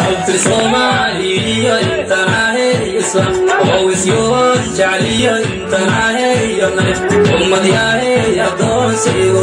شعب الصومالي انت ناهي ووسيون جعلي انت ناهي امد يا هي دون سيغو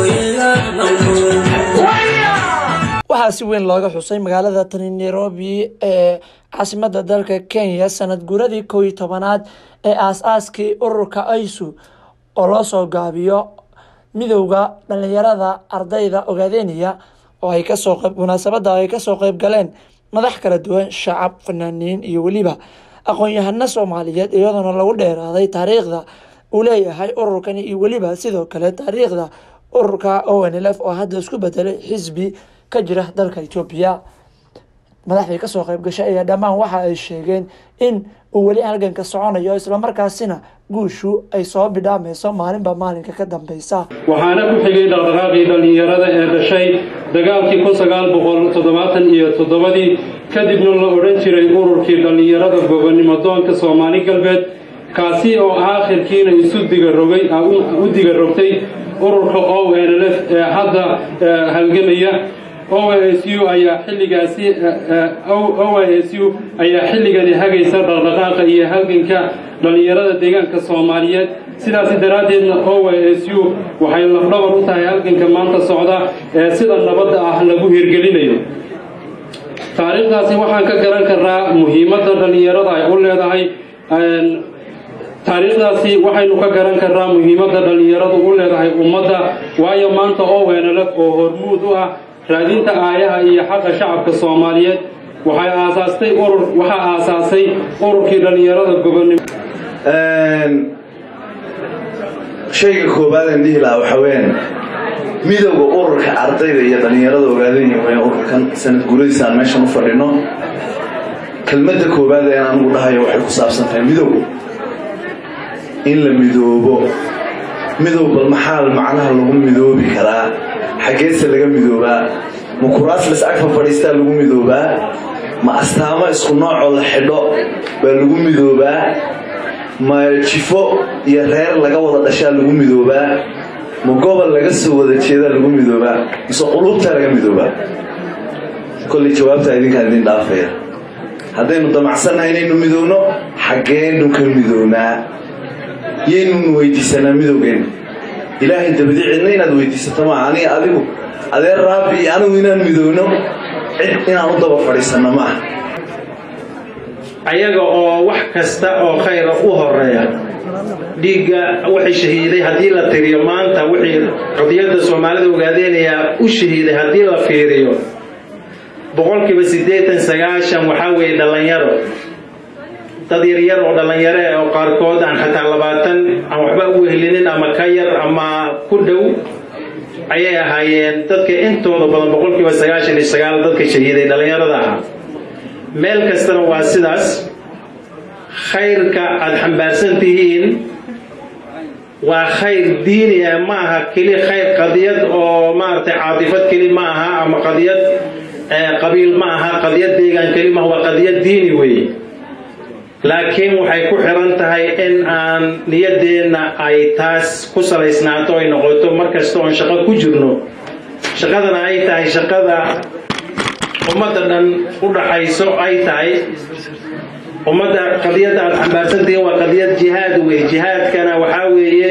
waxaa si weyn looga xusay magaalada tani nairobi ee caasimada dalka kenya sanad guradii kow iyo tobanaad ee aas-aaskii ururka aisu oo loo soo gaabiyo midowda dhalinyarada ardayda ogaadeenaya oo ay kasoo qeyb munaasabada ay kasoo qeyb galeen madax kala duwan shacab fanaaniin iyo weliba aqoon-yahano soomaaliyeed iyadoona lagu dheeraaday taariikhda uu leeyahay ururkani iyo weliba sidoo kale taariikhda ururka onlf oo hadda isku bedelay xisbi ka jira dalka etoobiya madaxdii kasoo qeyb gashay ayaa dhammaan waxa ay sheegeen in uu weli halganka soconayo islamarkaasina guushu ay soo bidhaameyso maalinba maalinka ka dambeysa waxaana ku xigay dhaqdhaqaaqii dhallinyarada ee dhashay dagaalkii kun sagaal boqol toddobaatan iyo toddobadii kadibna la odhan jiray ururkii dhallinyarada gobonnimo doonka soomaali galbeed kaasi oo aakhirkiina isu digarogay u digarogtay ururka o n l f ee hadda halgamaya o s u ayaa xilligaasi o s u ayaa xilligani hagaysa dhaqdhaqaaqa iyo halganka dhallinyarada deegaanka soomaaliyeed sidaasi daraaddeedna o s u waxay lafdhabar u tahay halganka maanta socda ee sida nabadda ah lagu hirgelinayo taariikhdaasi waxaan ka garan karnaa muhiimadda dhallinyarada ay u leedahay taariikhdaasi waxaynu ka garan karnaa muhiimadda dhallinyaradu u leedahay ummadda waayo maanta owenlf oo hormuud u ah raadinta aayaha iyo xaqa shacabka soomaaliyeed waxay aasaastay urur waxaa aasaasay ururkii dhallinyarada gobonnimo shayga koowaad aan dhihi lahaa waxaa weyaan midowda ururka ardayda iyo dhallinyarada ogaadanya weya ururkan sanad guradiisa aan meeshan u fadhino kelmadda koowaad ee anugu dhahayo waxay ku saabsan tahay midow in la midoobo midow bal maxaa macnaha lagu midoobi karaa xaggeese laga midoobaa ma kuraas lascagfa fadhiistaa lagu midoobaa ma astaamo isku noocoo la xidho baa lagu midoobaa ma jifo iyo reer laga wada dhashaa lagu midoobaa ma gobol laga soo wada jeedaa lagu midoobaa mise qulubtaa laga midoobaa kolley jawaabtaa idinkaan idin dhaafaya haddaynu damacsannahay inaynu midoowno xaggeenu ka midownaa yaynunu weydiisanaa midowgeenna ilaahay dabadi cidna inaad weydiisato maa aniga adigu adeer raabi iyo anigu inaan midowno cid inaan u daba fadhiisanno maaha ayaga oo wax kasta oo khayra u horeeya dhiigga waxay shahiiday haddii la tiriyo maanta wixii qadiyadda soomaalida ogaadeenayaa u shahiiday haddii la fiiriyo boqolkiiba siddeetan sagaashan waxaa weeye dhallinyaro dad yaryar oo dhallinyaro eh oo qaarkood aan xataa labaatan aan waxba u wehelinin ama ka yar ama ku dhow ayay ahaayeen dadka intooda badan boqolkiiba sagaashan iyo sagaal dadka shahiiday dhallinyarada ahaa meel kastana waa sidaas khayrka aada xambaarsan tihiin waa khayr diini ah ma aha keli khayr qadiyad oo maaragtay caatifad keli ma aha ama qadiyad qabiil ma aha qadiyad deegaan keli maaha waa qadiyad diini weeye laakiin waxay ku xiran tahay in aan niyadeenna ay taas ku salaysnaato ay noqoto mar kasta oon shaqo ku jirno shaqadana ay tahay shaqada ummadda dhan u dhaxayso ay tahay ummadda qadiyadda aada xambaarsantihiin waa qadiyad jihaad wey jihaadkana waxaa weeye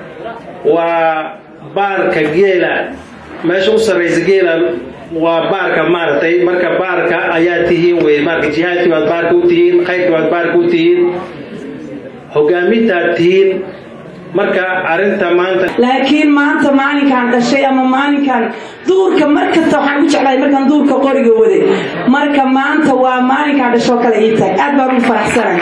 waa baarka geela meesha u sarraysa geela waa baarka maaragtay marka baarka ayaa tihiin wey marka jihaadkii baad baarka u tihiin khayrkii baad baarka u tihiin hogaamintaad tihiin marka arinta maanta laakiin maanta maalinkaan dhashay ama maalinkaan duurka mar kasta waxaan u jeclahay markaan duurka qoriga waday marka maanta waa maalinkaan dhashoo kale ii tahay aad baan u faraxsanahay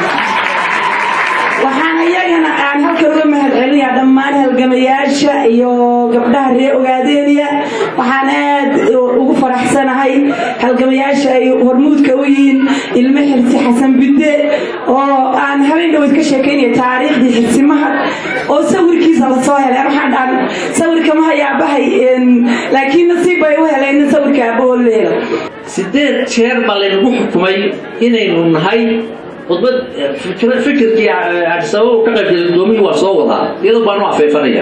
waxaan iyagana aan halkan uga mahad celinayaa dhammaan halgamayaasha iyo gabdhaha ree ogaadeeniya waxaan aad ugu faraxsanahay halgamayaasha ay hormuudka u yihiin ilmo xirsi xasan bidde oo aan habeen dhaweyd ka sheekaynaya taariikhdii xirsimaha oo sawirkiisa lasoo helay waxaan dhaan sawirka ma hayaabahay laakiin nasiib bay u heleen sawirka aabahoo la helo sideed jeer baa laynagu xukumay inaynu nahay khudbad fikirkii cabdisabab ka qaybgalay gudoomiyii waa soo wadaa iyadoo baan u afeefanaya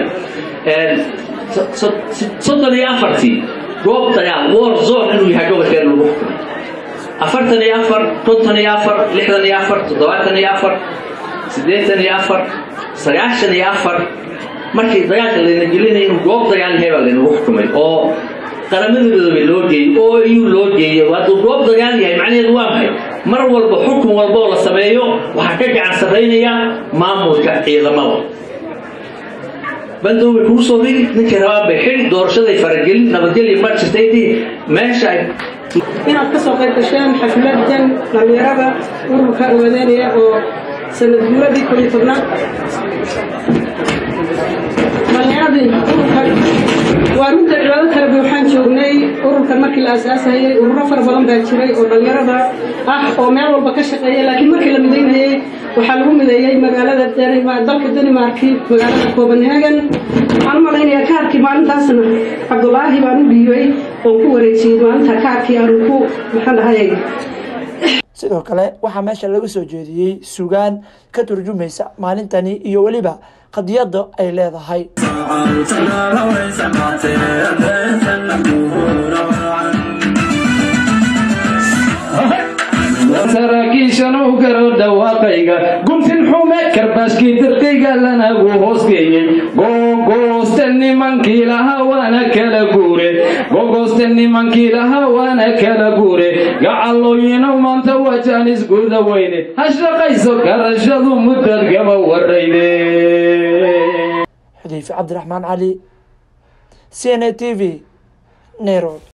soddon iyo afartii goob dagaal war zone inuu yahay gobolkeena lagu xukumay afartan iyo afar konton iyo afar lixdan iyo afar toddobaatan iyo afar siddeetan iyo afar sagaashan iyo afar markii dagaalka layna gelinaya inuu goob dagaal yahay baa laynagu xukumay oo qaramada midoobay loo geeyey oo eu loo geeyey hadduu goob dagaal yahay macnaheedu waa maxay mar walba xukun walba oo la sameeyo waxaa ka gacan sarraynaya maamulka ciidamada bandow bay kugu soo rigi ninkii rabaan bay xidhi doorashaday faragelin nabadgelya ma jirtay dhihi meesha ay inaad ka soo qayb gasheen xafladan dhallinyarada ururka ogadeynaya oo sanad guuradii koob iyo tobnaad dhallinyaradii ururka waa runta cibaado kale ba waxaan joognay ururkan markii la aasaasayay ururo fara badan baa jiray oo dhallinyarada ah oo meel walba ka shaqeeya laakiin markii la midaynayay waxaa lagu mideeyey magaalada dalka danimarki magaalada copenhagen waxaan u malaynayaa kaarkii maalintaasna cabdulaahi baan u dhiibay oon ku wareejiyey maalinta kaarkii aanu ku maxaan dhahayay sidoo kale waxaa meesha laga soo jeediyey sugaan ka turjumaysa maalintani iyo weliba qadiyadda ay leedahay saraakiishan u garo dhawaaqayga guntin xume karbaaskii dirqayga lanagu hoosgeeyey gogooste nimankii lahaa waana kala guure gogooste nimankii lahaa waana kala guure gacallooyinow maanta wajaanis guda weyne ha shaqayso garashadu muddad gaba warayde xudeyfe cabdiraxmaan cali c n a t v nairobi